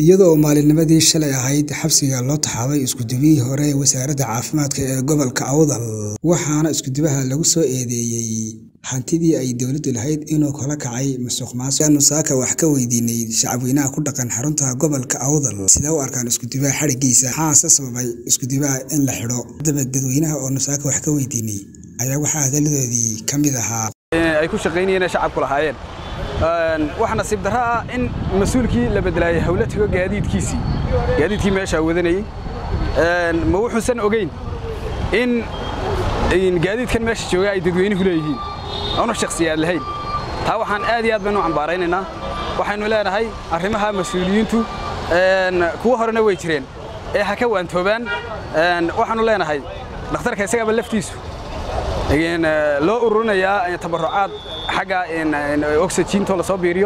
iyadoo maalinimadii shalay ahayd xabsiga loo taxaabay iskudubihii hore ee wasaaradda caafimaadka ee gobolka awdal waxaana iskudubaha lagu soo eedeeyey hantidii ay dowladdu lahayd inuu kala kacay musuq maasuq aanu saaka wax ka weydiinay shacabweynaha ku dhaqan xarunta gobolka awdal sidee u arkaan iskudubaha xadhigiisa maxaase sababay iskudubaha in la xidho haddaba dadweynaha oonu saaka wax ka weydiinay ayaa waxaa hadaladoodii ka mid ahaa ay ku shaqaynayeen shacabku lahaayeen waxa nasiib darro ah in mas-uulkii la bedelaayay hawla tago gaadiidkiisii gaadiidkii meeshaa wadanayey ma wuxuusan ogeyn in gaadiidkan meesha jooga ay dadweynuhu leeyihiin oona shakhsiyaad lahayn taa waxaan aad iyo aad baynu cambaaraynaynaa waxaynu leenahay arrimaha mas-uuliyiintu kuwa horena way jireen ee ha ka waantoobaan waxaannu leenahay dhakhtarka isagaba laftiisu loo ururinayaa tabarucaad xagga oxygiintoo la soo biiriyo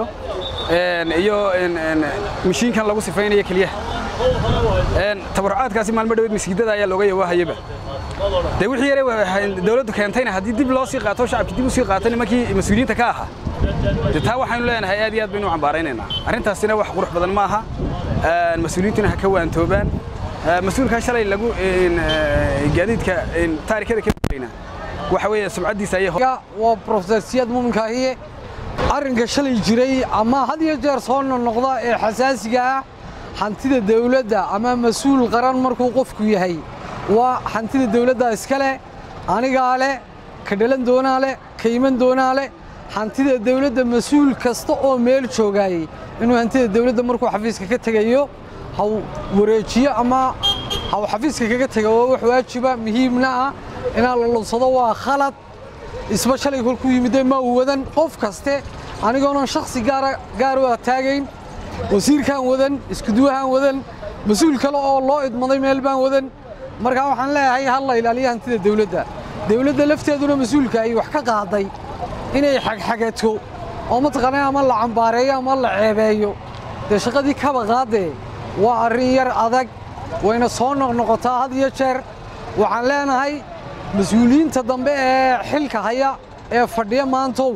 iyo mashiinkan lagu sifaynayo keliyaha tabarucaadkaasi maalmo dhaweed masiidada ayaa looga yawaahayaba dee wixii yare dawladdu keentayna haddii dib loo sii qaato shacabkii dib u sii qaato nimankii mas-uuliyiinta ka ahaa de taa waxaynu leenahay aad iyo aad baynu cambaaraynaynaa arrintaasina wax qurux badan ma aha mas-uuliyiintuna ha ka waantoobaan mas-uulkan shalay lagu gaadiidka taarikada ka warayna waxa weeye sumcaddiisa ayay waa profesor siyaad muuminkaahiye arrinka shalay jiray ama had iyo jeer soo noqnoqda ee xasaasiga ah hantida dawladda ama mas-uul qaran markuu qofku yahay waa hantida dawladda iska leh anigaa leh ka dhalan doonaa leh ka iman doonaa leh hantida dawladda mas-uul kasta oo meel joogaayey inuu hantida dawladda markuu xafiiska ka tegayo haw wareejiyo ama haw xafiiska kaga tego waa wax waajiba muhiimna ah inaan la lunsado waa khalad isba shalay kolkuu yimidee ma uu wadan qof kaste anigoonan shakhsi gaar u ataagayn wasiirkaan wadan iskuduwahaan wadan mas-uul kale oo loo idmaday meel baan wadan markaa waxaan leeyahay hal la ilaaliya hantida dawladda dawladda lafteeduna mas-uulka ay wax ka qaaday inay xagxagato oo mataqaanaa ama la cambaareeyo ama la ceebeeyo dee shaqadii kaba qaadee waa arrin yar adag wayna soo noqnoqotaa had iyo jeer waxaan leenahay mas-uuliyiinta dambe ee xilka haya ee fadhiya maantow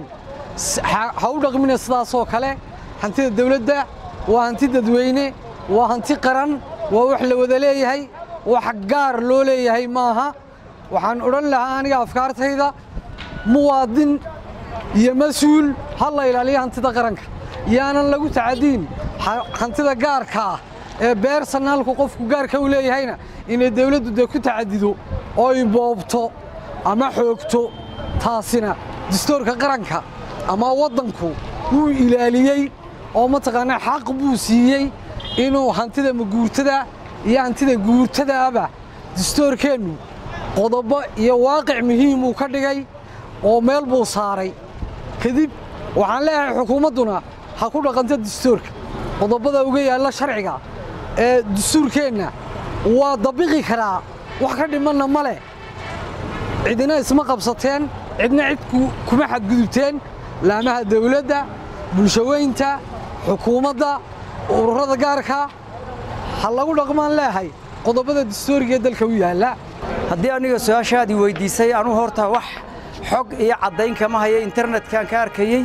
ha u dhaqmina sidaasoo kale hantida dawladda waa hanti dadweyne waa hanti qaran waa wax la wada leeyahay wax gaar loo leeyahay maaha waxaan odhan lahaa aniga afkaartayda muwaadin iyo mas-uul ha la ilaaliyo hantida qaranka yaanan lagu tacadiin hantida gaarka ah ee beersanaalku qofku gaarka u leeyahayna inay dawladdu dee ku tacadido oy boobto ama xoogto taasina dastuurka qaranka ama waddanku wuu ilaaliyey oo mataqaanaa xaq buu siiyey inuu hantida maguurtada iyo hantida guurtadaaba dastuurkeennu qodobo iyo waaqic muhiimuu ka dhigay oo meel buu saaray kadib waxaan leeyahay xukuumadduna ha ku dhaqanto dastuurka qodobada uga yaalla sharciga ee dastuurkeenna waa dabiqi karaa wax ka dhimanna ma leh cidina isma qabsateen cidna cid kuma xadgudubteen laamaha dawladda bulshaweynta xukuumadda ururada gaarka ha lagu dhaqmaan leehay qodobada dastuuriga ee dalka u yaalla haddii aniga su-aashaadii weyddiisay anuu horta wax xog iyo caddayn kama haya internetkan ka arkayey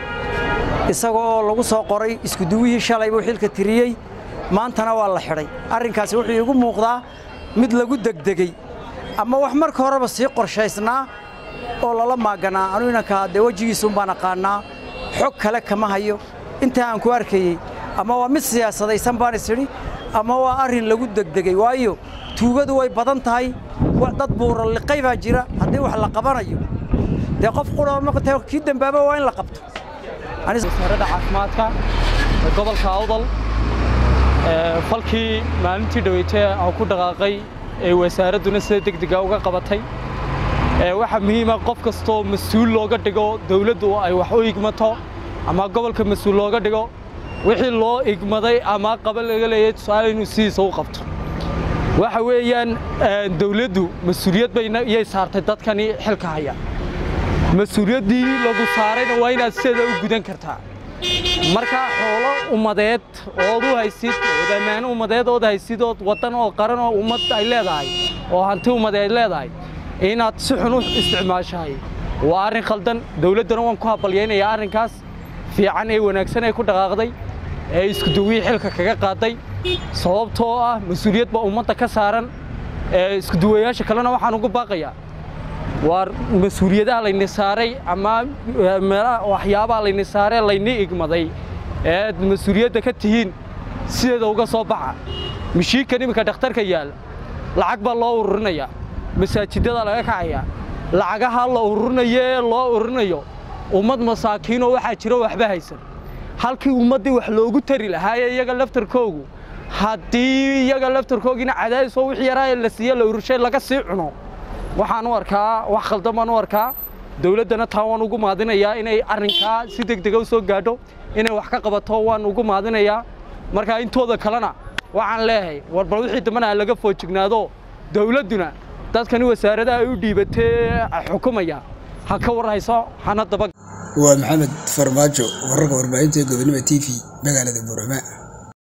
isagoo lagu soo qoray iskuduwihii shalay buu xilka tiriyey maantana waa la xidhay arrinkaasi wuxuu iigu muuqdaa mid lagu degdegey ama wax marka horeba sii qorshaysnaa oo lala maaganaa anuu inankaa dee wejigiisuun baan aqaannaa xog kale kama hayo intaa aan ku arkayey ama waa mid siyaasadaysan baan isidhi ama waa arrin lagu degdegey waayo tuugadu way badan tahay dad buuralliqay baa jira haddii wax la qabanayo dee qof qura kii dembaaba waa in la qabto wasaaradda caafimaadka ee gobolka awdal falkii maalintii dhaweytee aan ku dhaqaaqay ee wasaaradduna sida degdega uga qabatay waxaa muhiima qof kastoo mas-uul looga dhigo dawladdu ay wax u igmato ama gobolka mas-uul looga dhigo wixii loo igmaday ama qaba laga leeyahay tusaale inuu sidiisa u qabto waxa weeyaan dawladdu mas-uuliyad bayiyay saartay dadkani xilka haya mas-uuliyaddii lagu saarayna waa inaad sideeda u gudan kartaa markaa xoolo ummadeed ood u haysid ood ammaano ummadeed ood haysid ood waddan oo qaran oo ummad ay leedahay oo hanti ummadeed ay leedahay inaad si xun u isticmaashahay waa arrin khaldan dawladdana waan ku habalyaynayaa arrinkaas fiican ee wanaagsan ee ku dhaqaaqday ee iskuduwihii xilka kaga qaaday sababtoo ah mas-uuliyad baa ummadda ka saaran ee iskuduwayaasha kalena waxaan ugu baaqayaa waa mas-uuliyadaha layni saaray ama meelaha waxyaabaha layni saaree layni igmaday ee aad mas-uuliyadda ka tihiin sideeda uga soo baxa mishiinkan iminka dhakhtarka yaalla lacag baa loo ururinayaa masaajidada laga kacayaa lacagaha la ururinayo ee loo ururinayo ummad masaakiinoo waxaa jiro waxba haysan halkii ummaddii wax loogu tari lahaayee iyaga laftarkoogu haddii iyaga laftarkoogiina cadaadis oo wixii yaraa ee la siiye la urushay laga sii cuno waxaan u arkaa wax khaldan baan u arkaa dowladdana taa waan ugu maadinayaa inay arrinkaa si deg dega u soo gaadho inay wax ka qabato waan ugu maadinayaa markaa intooda kalena waxaan leeyahay war bal wixii dambana laga foojignaado dowladduna dadkani wasaaradaha ay u dhiibatee xukumaya ha ka warhayso hana daba waa maxamed farmaajo wararka warbaahinta gobonimo t v magaalada buurama